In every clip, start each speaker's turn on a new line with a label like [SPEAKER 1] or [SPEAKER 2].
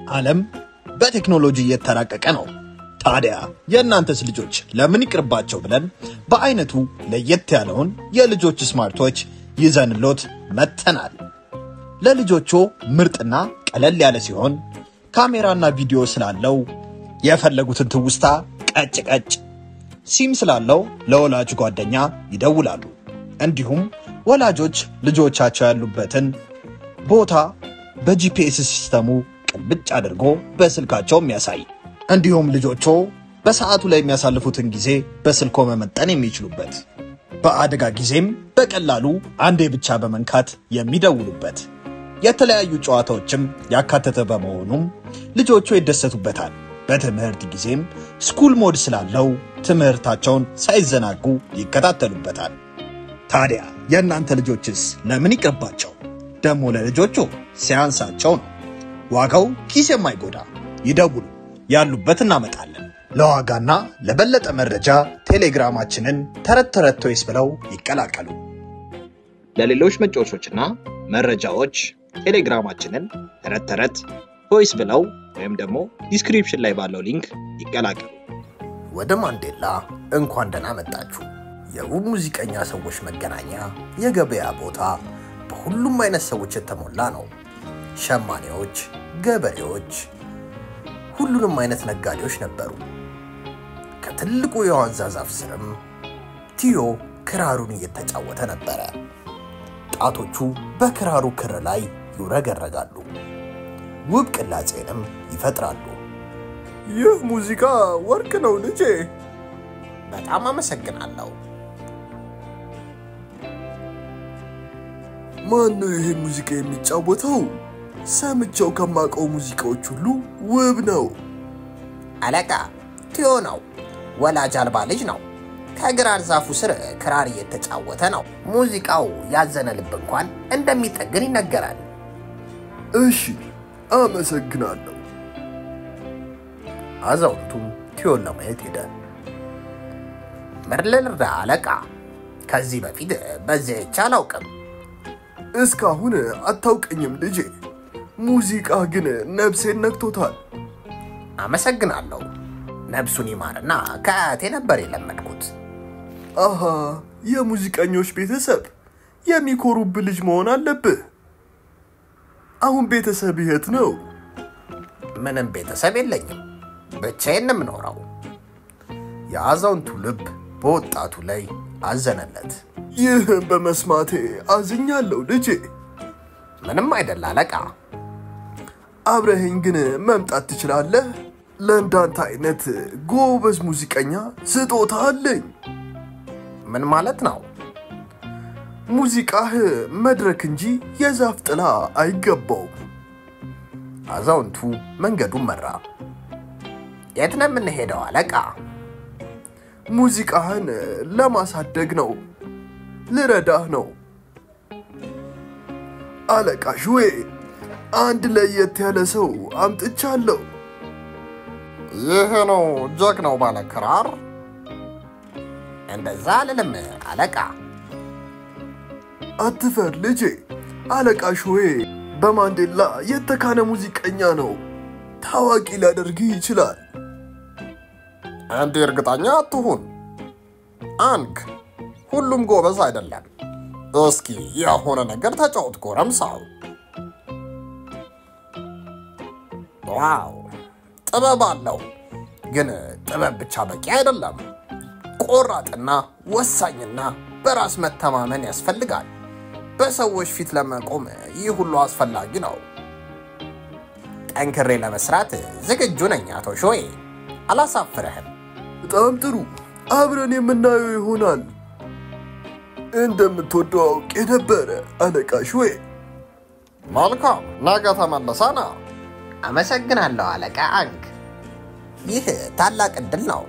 [SPEAKER 1] ዓለም በቴክኖሎጂ እየተራቀቀ ነው። ታዲያ የእናንተስ ልጆች ለምን ይቅርባቸው ብለን በአይነቱ ለየት ያለውን የልጆች ስማርቶች ይዘንሎት መጥተናል። ለልጆቹ ምርጥና ቀለል ያለ ሲሆን ካሜራና ቪዲዮ ስላለው የፈለጉትን ትውስታ ቀጭ ቀጭ፣ ሲም ስላለው ለወላጅ ጓደኛ ይደውላሉ። እንዲሁም ወላጆች ልጆቻቸው ያሉበትን ቦታ በጂፒኤስ ሲስተሙ ቅልብጭ አድርጎ በስልካቸው የሚያሳይ እንዲሁም ልጆቹ በሰዓቱ ላይ የሚያሳልፉትን ጊዜ በስልኮ መመጠን የሚችሉበት በአደጋ ጊዜም በቀላሉ አንዴ ብቻ በመንካት የሚደውሉበት የተለያዩ ጨዋታዎችም ያካተተ በመሆኑም ልጆቹ ይደሰቱበታል። በትምህርት ጊዜም ስኩል ሞድ ስላለው ትምህርታቸውን ሳይዘናጉ ይከታተሉበታል። ታዲያ የእናንተ ልጆችስ ለምን ይቅርባቸው? ደግሞ ለልጆቹ ሲያንሳቸው ነው። ዋጋው ኪስ የማይጎዳ ይደውሉ፣ ያሉበት እናመጣለን። ለዋጋና ለበለጠ መረጃ ቴሌግራማችንን ተረት ተረት ቶይስ ብለው ይቀላቀሉ።
[SPEAKER 2] ለሌሎች መጫወቾችና መረጃዎች ቴሌግራማችንን ተረት ተረት ቶይስ ብለው ወይም ደግሞ ዲስክሪፕሽን ላይ ባለው ሊንክ ይቀላቀሉ።
[SPEAKER 3] ወደ ማንዴላ እንኳን ደህና መጣችሁ። የውብ ሙዚቀኛ ሰዎች መገናኛ፣ የገበያ ቦታ በሁሉም አይነት ሰዎች የተሞላ ነው። ሸማኔዎች፣ ገበሬዎች፣ ሁሉንም አይነት ነጋዴዎች ነበሩ። ከትልቁ የዋንዛ ዛፍ ስርም ቲዮ ክራሩን እየተጫወተ ነበረ። ጣቶቹ በክራሩ ክር ላይ ይውረገረጋሉ፣ ውብ ቅላጼንም ይፈጥራሉ።
[SPEAKER 4] ይህ ሙዚቃ ወርቅ ነው ልጄ።
[SPEAKER 3] በጣም አመሰግናለሁ።
[SPEAKER 4] ማን ነው ይህን ሙዚቃ የሚጫወተው? ሰምቼው ከማውቀው ሙዚቃዎች ሁሉ ውብ ነው።
[SPEAKER 3] አለቃ ቲዮ ነው። ወላጅ አልባ ልጅ ነው። ከግራር ዛፉ ስር ክራር እየተጫወተ ነው። ሙዚቃው ያዘነ ልብ እንኳን እንደሚጠግን ይነገራል።
[SPEAKER 4] እሺ፣ አመሰግናለሁ።
[SPEAKER 3] አዛውንቱም ቲዮን ለማየት ሄደ። ምርልልዳ አለቃ፣ ከዚህ በፊት በዚያ አይቼ አላውቅም።
[SPEAKER 4] እስካሁን አታውቀኝም ልጄ። ሙዚቃ ግን ነፍሴን ነክቶታል።
[SPEAKER 3] አመሰግናለሁ። ነብሱን ይማርና ከአያቴ ነበር የለመድኩት።
[SPEAKER 4] አሃ፣ የሙዚቀኞች ቤተሰብ የሚኮሩብ ልጅ መሆን አለብህ። አሁን ቤተሰብ የት ነው?
[SPEAKER 3] ምንም ቤተሰብ የለኝም፣ ብቻዬን ነው የምኖረው። የአዛውንቱ ልብ በወጣቱ ላይ አዘነለት።
[SPEAKER 4] ይህን በመስማቴ አዝኛለሁ ልጄ።
[SPEAKER 3] ምንም አይደል አለቃ።
[SPEAKER 4] አብረኸኝ ግን መምጣት ትችላለህ? ለእንዳንተ አይነት ጎበዝ ሙዚቀኛ ስጦታ አለኝ።
[SPEAKER 3] ምን ማለት ነው?
[SPEAKER 4] ሙዚቃህ መድረክ እንጂ የዛፍ ጥላ አይገባውም።
[SPEAKER 3] አዛውንቱ መንገዱን መራ። የት ነው የምንሄደው አለቃ?
[SPEAKER 4] ሙዚቃህን ለማሳደግ ነው፣ ልረዳህ ነው። አለቃ ሹዌ፣ አንድ ለየት ያለ ሰው አምጥቻለሁ።
[SPEAKER 3] ይህ ነው ጀግናው ባለ ክራር? እንደዛ አልልም አለቃ።
[SPEAKER 4] አትፈር ልጄ። አለቃ ሹዌ በማንዴላ የተካነ ሙዚቀኛ ነው። ታዋቂ ሊያደርግህ ይችላል።
[SPEAKER 3] እንዲህ እርግጠኛ አትሁን አንግ። ሁሉም ጎበዝ አይደለም። እስኪ የሆነ ነገር ተጫወት ጎረምሳው። ዋው ጥበብ አለው። ግን ጥበብ ብቻ በቂ አይደለም። ቆራጥና ወሳኝና በራስ መተማመን ያስፈልጋል። በሰዎች ፊት ለመቆም ይህ ሁሉ አስፈላጊ ነው። ጠንክሬ ለመስራት ዝግጁ ነኝ አቶ ሾዬ፣ አላሳፍርህም።
[SPEAKER 4] በጣም ጥሩ። አብረን የምናየው ይሆናል። እንደምትወደው አውቄ ነበረ አለቃ ሹዌ።
[SPEAKER 3] መልካም፣ ነገ ተመለሰና። አመሰግናለሁ አለቃ አንግ። ይህ ታላቅ ዕድል ነው።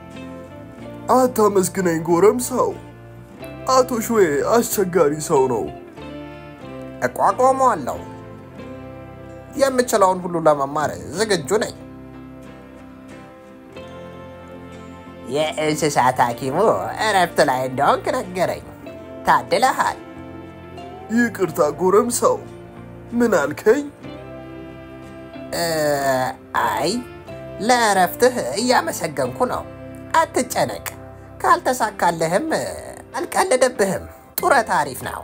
[SPEAKER 4] አታመስግነኝ ጎረምሳው። አቶ ሹዌ አስቸጋሪ ሰው ነው።
[SPEAKER 3] እቋቋመዋለሁ። የምችለውን ሁሉ ለመማር ዝግጁ ነኝ። የእንስሳት ሐኪሙ እረፍት ላይ እንደሆንክ ነገረኝ። ታድለሃል።
[SPEAKER 4] ይቅርታ ጎረምሳው። ምን አልከኝ?
[SPEAKER 3] እ፣ አይ ለእረፍትህ እያመሰገንኩ ነው። አትጨነቅ። ካልተሳካልህም እ፣ አልቀልድብህም። ጡረታ አሪፍ ነው።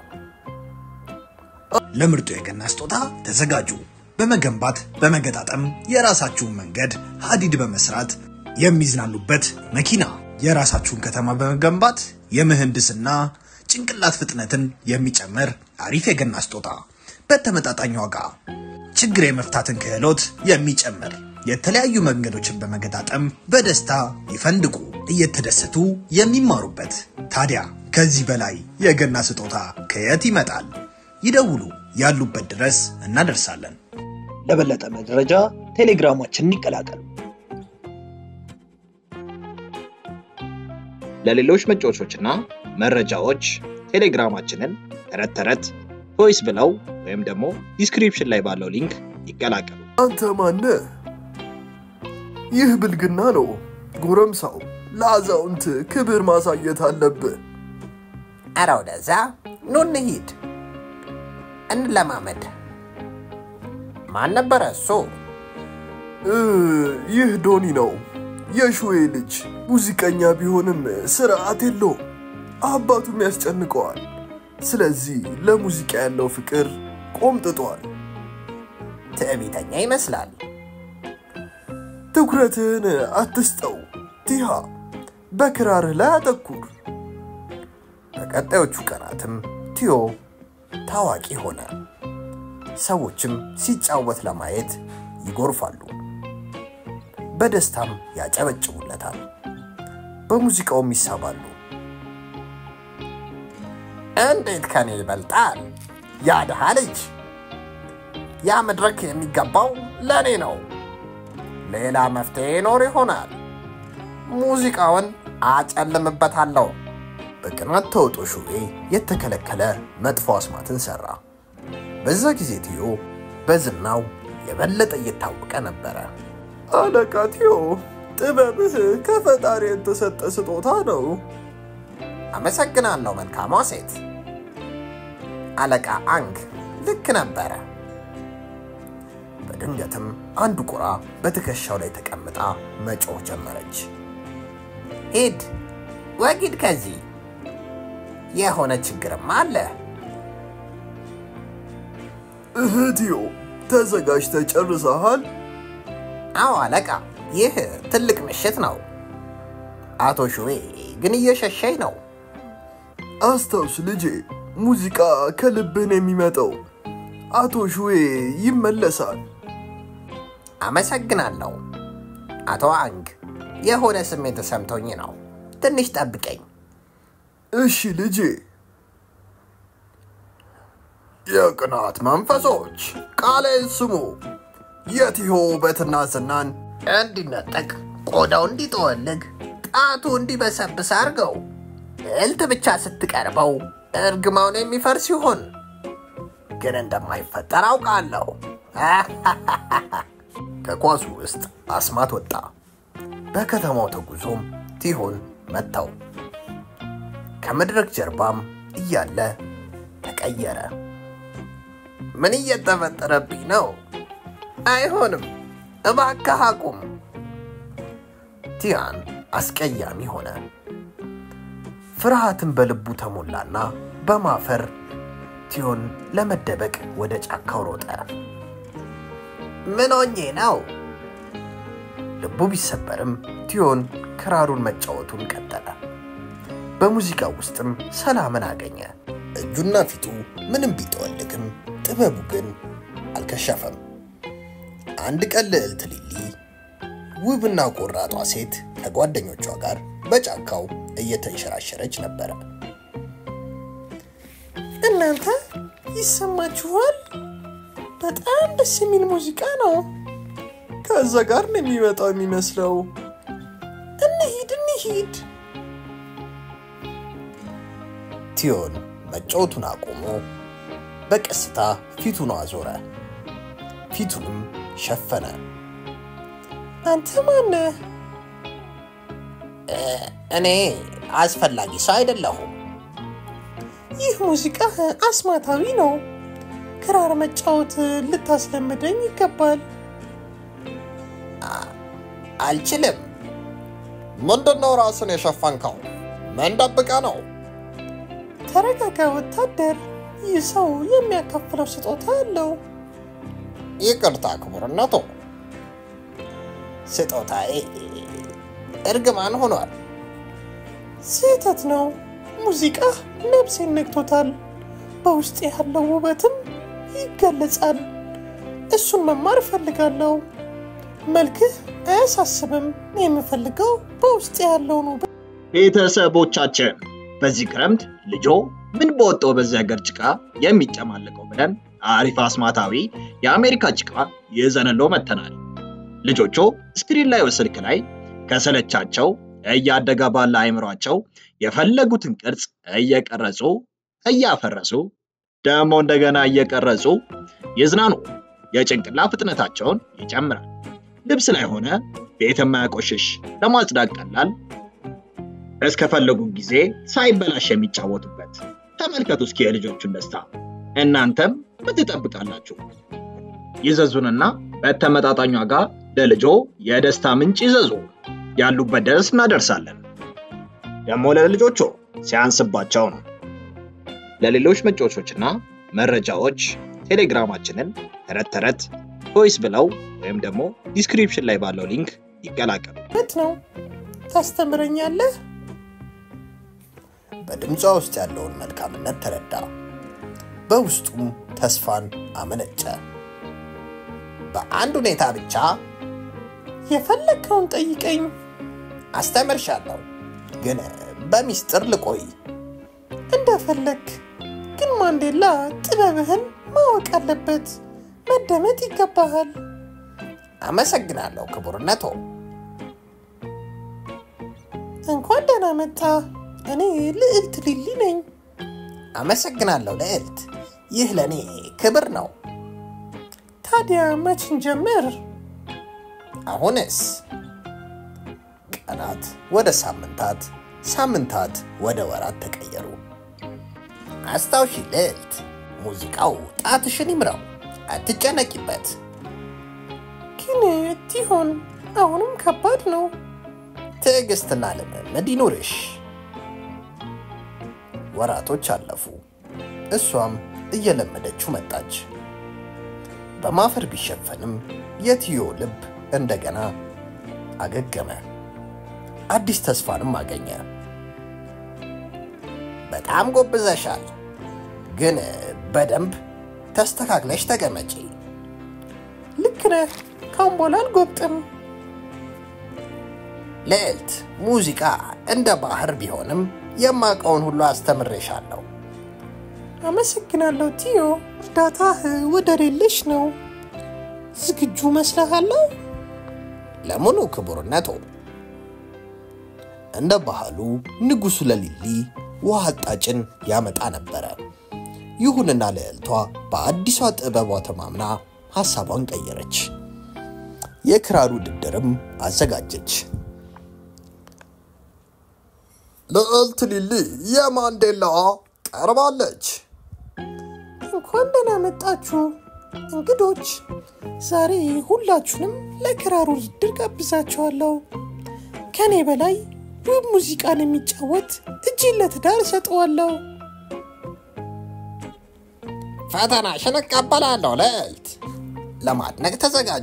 [SPEAKER 1] ለምርጡ የገና ስጦታ ተዘጋጁ። በመገንባት በመገጣጠም የራሳችሁን መንገድ ሀዲድ በመስራት የሚዝናኑበት መኪና፣ የራሳችሁን ከተማ በመገንባት የምህንድስና ጭንቅላት ፍጥነትን የሚጨምር አሪፍ የገና ስጦታ በተመጣጣኝ ዋጋ፣ ችግር የመፍታትን ክህሎት የሚጨምር የተለያዩ መንገዶችን በመገጣጠም በደስታ ይፈንድቁ፣ እየተደሰቱ የሚማሩበት። ታዲያ ከዚህ በላይ የገና ስጦታ ከየት ይመጣል? ይደውሉ፣ ያሉበት ድረስ እናደርሳለን።
[SPEAKER 2] ለበለጠ መረጃ ቴሌግራማችንን ይቀላቀሉ። ለሌሎች መጫወቾችና መረጃዎች ቴሌግራማችንን ተረት ተረት ቮይስ ብለው ወይም ደግሞ ዲስክሪፕሽን ላይ ባለው ሊንክ ይቀላቀሉ።
[SPEAKER 4] አንተ ማነህ? ይህ ብልግና ነው። ጎረምሳው ለአዛውንት ክብር ማሳየት አለብህ።
[SPEAKER 3] ኧረ ወደዛ ኑ እንሂድ፣ እንለማመድ። ማን ነበረ እሱ?
[SPEAKER 4] እ፣ ይህ ዶኒ ነው፣ የሹዌ ልጅ። ሙዚቀኛ ቢሆንም ስርዓት የለውም፣ አባቱም ያስጨንቀዋል። ስለዚህ ለሙዚቃ ያለው ፍቅር ቆምጥጧል።
[SPEAKER 3] ትዕቢተኛ ይመስላል።
[SPEAKER 4] ትኩረትህን አትስጠው ቲሃ፣ በክራርህ ላይ አተኩር።
[SPEAKER 3] በቀጣዮቹ ቀናትም ቲዮ ታዋቂ ሆነ። ሰዎችም ሲጫወት ለማየት ይጎርፋሉ። በደስታም ያጨበጭቡለታል። በሙዚቃውም ይሳባሉ። እንዴት ከኔ ይበልጣል ያ ድሃ ልጅ? ያ መድረክ የሚገባው ለእኔ ነው። ሌላ መፍትሄ ይኖር ይሆናል። ሙዚቃውን አጨልምበታለሁ። በቅናት ተውጦ ሹቤ የተከለከለ መጥፎ አስማትን ሰራ። በዛ ጊዜ ቲዮ በዝናው የበለጠ እየታወቀ ነበረ።
[SPEAKER 4] አለቃ ቲዮ፣ ጥበብህ ከፈጣሪ የተሰጠ ስጦታ ነው።
[SPEAKER 3] አመሰግናለሁ መልካሟ ሴት። አለቃ አንግ ልክ ነበረ። በድንገትም አንድ ቁራ በትከሻው ላይ ተቀምጣ መጮህ ጀመረች። ሂድ ወጊድ ከዚህ የሆነ ችግርም አለ።
[SPEAKER 4] እህትዮ ተዘጋጅተህ ጨርሰሃል?
[SPEAKER 3] አዎ አለቃ፣ ይህ ትልቅ ምሽት ነው። አቶ ሹዌ ግን እየሸሸኝ ነው።
[SPEAKER 4] አስታውስ ልጄ፣ ሙዚቃ ከልብህ ነው የሚመጣው። አቶ ሹዌ ይመለሳል።
[SPEAKER 3] አመሰግናለሁ አቶ አንግ። የሆነ ስሜት ተሰምቶኝ ነው። ትንሽ ጠብቀኝ።
[SPEAKER 4] እሺ ልጄ።
[SPEAKER 3] የቅናት መንፈሶች ቃሌን ስሙ። የቲሆ ውበትና ዝናን እንዲነጠቅ፣ ቆዳው እንዲጠወልግ፣ ጣቱ እንዲበሰብስ አድርገው። እልት ብቻ ስትቀርበው እርግማውን የሚፈርስ ይሆን ግን እንደማይፈጠር አውቃለሁ። ከኳሱ ውስጥ አስማት ወጣ። በከተማው ተጉዞም ቲሆን መታው። ከመድረክ ጀርባም እያለ ተቀየረ። ምን እየተፈጠረብኝ ነው? አይሆንም፣ እባክህ አቁም። ቲያን አስቀያሚ ሆነ። ፍርሃትን በልቡ ተሞላና በማፈር ቲዮን ለመደበቅ ወደ ጫካው ሮጠ። ምን ሆኜ ነው? ልቡ ቢሰበርም ቲዮን ክራሩን መጫወቱን ቀጠለ። በሙዚቃው ውስጥም ሰላምን አገኘ። እጁና ፊቱ ምንም ቢጠወልግም ጥበቡ ግን አልከሸፈም። አንድ ቀን ልዕልት ሊሊ ውብና ቆራጧ ሴት ከጓደኞቿ ጋር በጫካው እየተንሸራሸረች ነበረ።
[SPEAKER 5] እናንተ ይሰማችኋል? በጣም ደስ የሚል ሙዚቃ ነው።
[SPEAKER 4] ከዛ ጋር ነው የሚመጣው የሚመስለው።
[SPEAKER 5] እንሂድ እንሂድ።
[SPEAKER 3] ቲዮን መጫወቱን አቁሞ በቀስታ ፊቱን አዞረ። ፊቱንም ሸፈነ።
[SPEAKER 5] አንተ ማነህ?
[SPEAKER 3] እኔ አስፈላጊ ሰው አይደለሁም።
[SPEAKER 5] ይህ ሙዚቃ አስማታዊ ነው። ክራር መጫወት ልታስለምደኝ ይገባል።
[SPEAKER 3] አልችልም። ምንድነው ራስን የሸፈንከው? ምን ደብቀ ነው?
[SPEAKER 5] ተረጋጋ ወታደር። ይህ ሰው የሚያካፍለው ስጦታ አለው።
[SPEAKER 3] ይቅርታ ክቡርነቶ፣ ስጦታዬ እርግማን ሆኗል።
[SPEAKER 5] ስህተት ነው። ሙዚቃ ነፍሴን ነክቶታል። በውስጥ ያለው ውበትም ይገለጻል። እሱን መማር እፈልጋለሁ። መልክህ አያሳስብም። የምፈልገው በውስጥ ያለውን ውበት
[SPEAKER 2] ቤተሰቦቻችን በዚህ ክረምት ልጆ ምን በወጣው በዚህ ሀገር ጭቃ የሚጨማለቀው ብለን አሪፍ አስማታዊ የአሜሪካ ጭቃ ይዘንሎ መጥተናል። ልጆቹ ስክሪን ላይ ስልክ ላይ ከሰለቻቸው እያደገ ባለ አይምሯቸው የፈለጉትን ቅርጽ እየቀረጹ እያፈረሱ ደግሞ እንደገና እየቀረጹ ይዝናኑ። የጭንቅላ ፍጥነታቸውን ይጨምራል። ልብስ ላይ ሆነ ቤት የማያቆሽሽ ለማጽዳት ቀላል እስከፈለጉ ጊዜ ሳይበላሽ የሚጫወቱበት። ተመልከቱ እስኪ የልጆቹን ደስታ። እናንተም ምን ትጠብቃላችሁ? ይዘዙንና በተመጣጣኝ ዋጋ ለልጆ የደስታ ምንጭ ይዘዙ። ያሉበት ድረስ እናደርሳለን። ደግሞ ለልጆቹ ሲያንስባቸው ነው። ለሌሎች መጫወቾችና መረጃዎች ቴሌግራማችንን ተረት ተረት ቮይስ ብለው ወይም ደግሞ ዲስክሪፕሽን ላይ ባለው ሊንክ ይቀላቀሉ።
[SPEAKER 5] ነው። ታስተምረኛለህ?
[SPEAKER 3] በድምጿ ውስጥ ያለውን መልካምነት ተረዳ። በውስጡም ተስፋን አመነጨ። በአንድ ሁኔታ ብቻ
[SPEAKER 5] የፈለግከውን ጠይቀኝ።
[SPEAKER 3] አስተምርሻለሁ፣ ግን በሚስጥር ልቆይ።
[SPEAKER 5] እንደፈለግ ግን ማንዴላ ጥበብህን ማወቅ አለበት። መደመጥ ይገባሃል።
[SPEAKER 3] አመሰግናለሁ ክቡርነቶ።
[SPEAKER 5] እንኳን ደህና መጣ። እኔ ልዕልት ሊሊ ነኝ።
[SPEAKER 3] አመሰግናለሁ ልዕልት። ይህ ለእኔ ክብር ነው።
[SPEAKER 5] ታዲያ መችን ጀምር?
[SPEAKER 3] አሁንስ ቀናት ወደ ሳምንታት፣ ሳምንታት ወደ ወራት ተቀየሩ። አስታውሺ ልዕልት፣ ሙዚቃው ጣትሽን ይምራው፣ አትጨነቂበት።
[SPEAKER 5] ግን ቲሆን አሁንም ከባድ ነው።
[SPEAKER 3] ትዕግስትና ልምምድ ይኑርሽ። ወራቶች አለፉ። እሷም እየለመደችው መጣች። በማፈር ቢሸፈንም የትዮ ልብ እንደገና አገገመ። አዲስ ተስፋንም አገኘ። በጣም ጎብዘሻል፣ ግን በደንብ ተስተካክለሽ ተቀመጪ።
[SPEAKER 5] ልክ ነህ። ካሁን በኋላ አልጎብጥም።
[SPEAKER 3] ልዕልት፣ ሙዚቃ እንደ ባህር ቢሆንም የማውቀውን ሁሉ አስተምሬሻለሁ።
[SPEAKER 5] አመሰግናለሁ ቲዮ። እርዳታህ ወደር የለሽ ነው። ዝግጁ መስለሃለሁ?
[SPEAKER 3] ለሙሉ ክቡርነቶ። እንደ ባህሉ ንጉሡ ለሊሊ ውሃ አጣጭን ያመጣ ነበረ። ይሁንና ልዕልቷ በአዲሷ ጥበቧ ተማምና ሐሳቧን ቀየረች። የክራር ውድድርም አዘጋጀች። ልዕልት ሊሊ የማንዴላ ቀርባለች።
[SPEAKER 5] እንኳን ደህና መጣችሁ እንግዶች። ዛሬ ሁላችሁንም ለክራር ውድድር ጋብዛችኋለሁ። ከኔ በላይ ውብ ሙዚቃን የሚጫወት እጅን ለትዳር እሰጠዋለሁ።
[SPEAKER 3] ፈተናሽን እቀበላለሁ ልዕልት። ለማድነቅ ተዘጋጂ።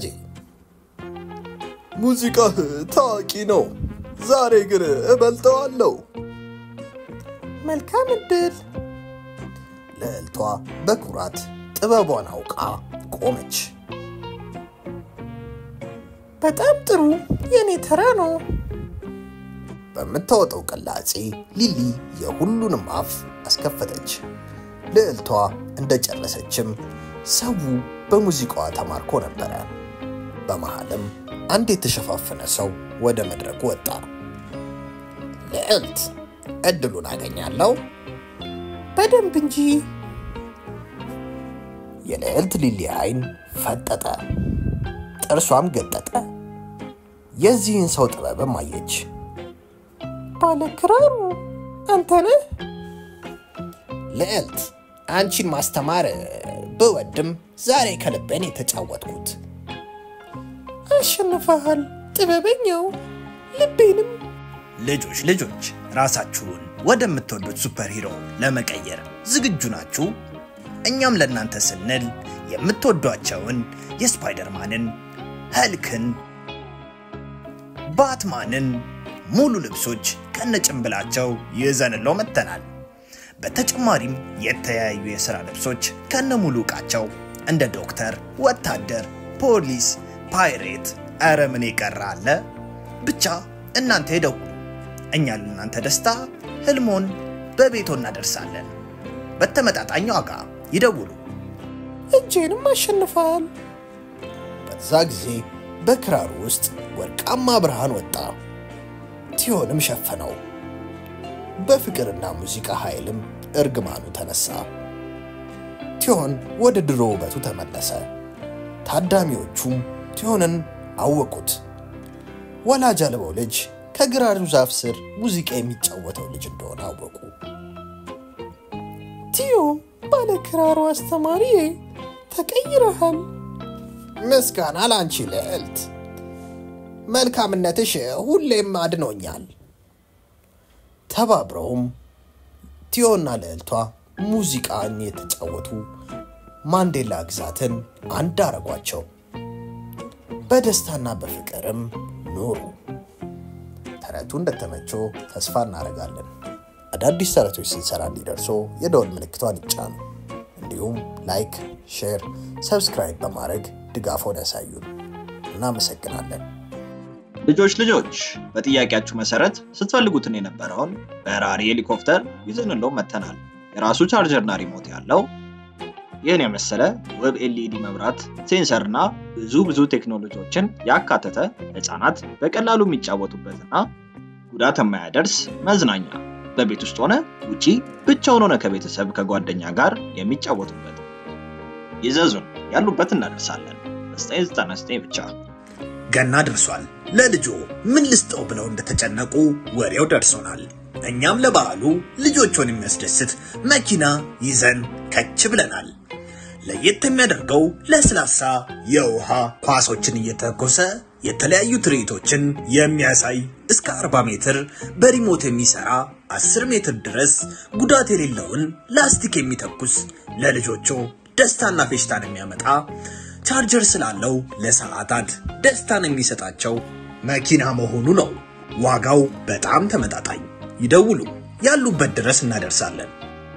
[SPEAKER 4] ሙዚቃህ ታዋቂ ነው። ዛሬ ግን እበልጠዋለሁ።
[SPEAKER 5] መልካም እድል።
[SPEAKER 3] ልዕልቷ በኩራት ጥበቧን አውቃ ቆመች።
[SPEAKER 5] በጣም ጥሩ። የኔ ተራ ነው።
[SPEAKER 3] በምታወጣው ቅላጼ ሊሊ የሁሉንም አፍ አስከፈተች። ልዕልቷ እንደጨረሰችም ሰው በሙዚቃዋ ተማርኮ ነበረ። በመሃልም አንድ የተሸፋፈነ ሰው ወደ መድረኩ ወጣ። ልዕልት፣ እድሉን አገኛለሁ?
[SPEAKER 5] በደንብ እንጂ።
[SPEAKER 3] የልዕልት ሊሊ አይን ፈጠጠ፣ ጥርሷም ገጠጠ። የዚህን ሰው ጥበብም አየች።
[SPEAKER 5] ባለ ክራሩ አንተ ነህ?
[SPEAKER 3] ልዕልት፣ አንቺን ማስተማር ብወድም ዛሬ ከልቤን የተጫወትኩት።
[SPEAKER 5] አሸንፈሃል። ጥበበኛው ልቤንም
[SPEAKER 1] ልጆች ልጆች ራሳችሁን ወደምትወዱት ሱፐር ሂሮ ለመቀየር ዝግጁ ናችሁ? እኛም ለእናንተ ስንል የምትወዷቸውን የስፓይደርማንን፣ ኸልክን፣ ባትማንን ሙሉ ልብሶች ከነጭንብላቸው ይዘንለው መጥተናል። በተጨማሪም የተለያዩ የሥራ ልብሶች ከነ ሙሉ ዕቃቸው እንደ ዶክተር፣ ወታደር፣ ፖሊስ፣ ፓይሬት፣ ኧረ ምን የቀረ አለ? ብቻ እናንተ ይደውሉ። እኛ ለእናንተ ደስታ ህልሞን በቤቶ እናደርሳለን። በተመጣጣኝ ዋጋ ይደውሉ።
[SPEAKER 5] እጄንም አሸንፈዋል።
[SPEAKER 3] በዛ ጊዜ በክራሩ ውስጥ ወርቃማ ብርሃን ወጣ፣ ቲዮንም ሸፈነው። በፍቅርና ሙዚቃ ኃይልም እርግማኑ ተነሳ። ቲዮን ወደ ድሮ ውበቱ ተመለሰ። ታዳሚዎቹም ቲዮንን አወቁት። ወላጅ አልባው ልጅ ከግራሩ ዛፍ ስር ሙዚቃ የሚጫወተው ልጅ እንደሆነ አወቁ።
[SPEAKER 5] ቲዮ ባለ ክራሩ አስተማሪዬ ተቀይረሃል።
[SPEAKER 3] ምስጋና ላንቺ ልዕልት፣ መልካምነትሽ ሁሌም አድኖኛል። ተባብረውም ቲዮና ልዕልቷ ሙዚቃን የተጫወቱ ማንዴላ ግዛትን አንድ አረጓቸው። በደስታና በፍቅርም ኖሩ። ተረቱ እንደተመቸው ተስፋ እናደርጋለን። አዳዲስ ተረቶች ስንሰራ እንዲደርሶ የደወል ምልክቷን ይጫኑ። እንዲሁም ላይክ፣ ሼር፣ ሰብስክራይብ በማድረግ ድጋፎን ያሳዩን። እናመሰግናለን።
[SPEAKER 2] ልጆች ልጆች በጥያቄያችሁ መሰረት ስትፈልጉትን የነበረውን በራሪ ሄሊኮፕተር ይዘንለው መተናል። የራሱ ቻርጀርና ሪሞት ያለው ይህን የመሰለ ውብ ኤልኢዲ መብራት፣ ሴንሰርና ብዙ ብዙ ቴክኖሎጂዎችን ያካተተ ህፃናት በቀላሉ የሚጫወቱበትና ጉዳት የማያደርስ መዝናኛ በቤት ውስጥ ሆነ ውጪ ብቻውን ሆነ ከቤተሰብ ከጓደኛ ጋር የሚጫወቱበት ይዘዙን፣ ያሉበት እናደርሳለን። በ999 ብቻ
[SPEAKER 1] ገና ደርሷል። ለልጆ ምን ልስጠው ብለው እንደተጨነቁ ወሬው ደርሶናል። እኛም ለበዓሉ ልጆቹን የሚያስደስት መኪና ይዘን ከች ብለናል። ለየት የሚያደርገው ለስላሳ የውሃ ኳሶችን እየተኮሰ የተለያዩ ትርኢቶችን የሚያሳይ እስከ 40 ሜትር በሪሞት የሚሰራ 10 ሜትር ድረስ ጉዳት የሌለውን ላስቲክ የሚተኩስ ለልጆቹ ደስታና ፌሽታን የሚያመጣ ቻርጀር ስላለው ለሰዓታት ደስታን የሚሰጣቸው መኪና መሆኑ ነው። ዋጋው በጣም ተመጣጣኝ። ይደውሉ፣ ያሉበት ድረስ እናደርሳለን።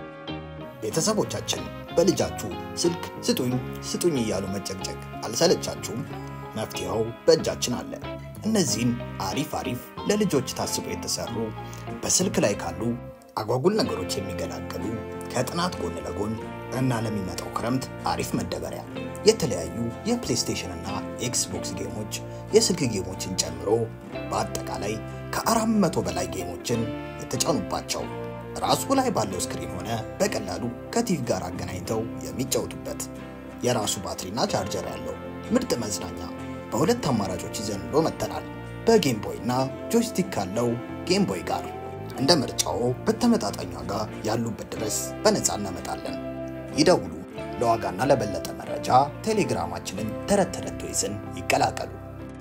[SPEAKER 3] ቤተሰቦቻችን በልጃችሁ ስልክ ስጡኝ ስጡኝ እያሉ መጨቅጨቅ አልሰለቻችሁም? መፍትሄው በእጃችን አለ። እነዚህን አሪፍ አሪፍ ለልጆች ታስበው የተሰሩ በስልክ ላይ ካሉ አጓጉል ነገሮች የሚገላገሉ ከጥናት ጎን ለጎን እና ለሚመጣው ክረምት አሪፍ መደበሪያ የተለያዩ የፕሌይስቴሽን እና ኤክስቦክስ ጌሞች የስልክ ጌሞችን ጨምሮ በአጠቃላይ ከአራት መቶ በላይ ጌሞችን የተጫኑባቸው ራሱ ላይ ባለው ስክሪን ሆነ በቀላሉ ከቲቪ ጋር አገናኝተው የሚጫወቱበት የራሱ ባትሪና ቻርጀር ያለው ምርጥ መዝናኛ በሁለት አማራጮች ይዘን ብሎ መጥተናል። በጌም ቦይ እና ጆይስቲክ ካለው ጌም ቦይ ጋር እንደ ምርጫው በተመጣጣኝ ዋጋ ያሉበት ድረስ በነፃ እናመጣለን። ይደውሉ። ለዋጋና ለበለጠ መረጃ ቴሌግራማችንን ተረት ተረት ቶይዝን ይቀላቀሉ።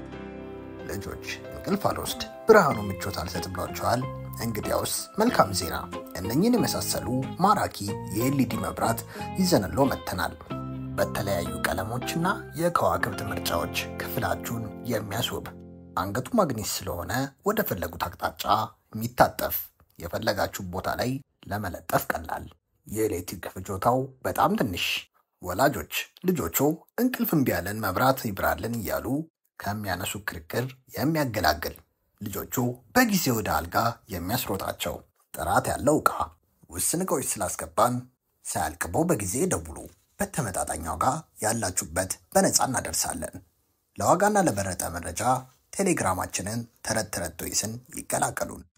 [SPEAKER 3] ልጆች እንቅልፍ አልወስድ ብርሃኑ ምቾት አልሰጥ ብሏቸዋል። እንግዲያውስ መልካም ዜና፣ እነኝን የመሳሰሉ ማራኪ የኤልኢዲ መብራት ይዘንሎ መጥተናል። በተለያዩ ቀለሞችና የከዋክብት ምርጫዎች ክፍላችሁን የሚያስውብ አንገቱ ማግኔት ስለሆነ ወደ ፈለጉት አቅጣጫ የሚታጠፍ የፈለጋችሁ ቦታ ላይ ለመለጠፍ ቀላል፣ የኤሌክትሪክ ፍጆታው በጣም ትንሽ። ወላጆች ልጆቹ እንቅልፍ እምቢ ያለን መብራት ይብራልን እያሉ ከሚያነሱ ክርክር የሚያገላግል ልጆቹ በጊዜ ወደ አልጋ የሚያስሮጣቸው ጥራት ያለው ዕቃ ውስን ዕቃዎች ስላስገባን ሳያልቅበው በጊዜ ደውሉ። በተመጣጣኝ ዋጋ ያላችሁበት በነፃ እናደርሳለን። ለዋጋና ለበረጠ መረጃ ቴሌግራማችንን ተረት ተረት ቶይስን ይቀላቀሉን።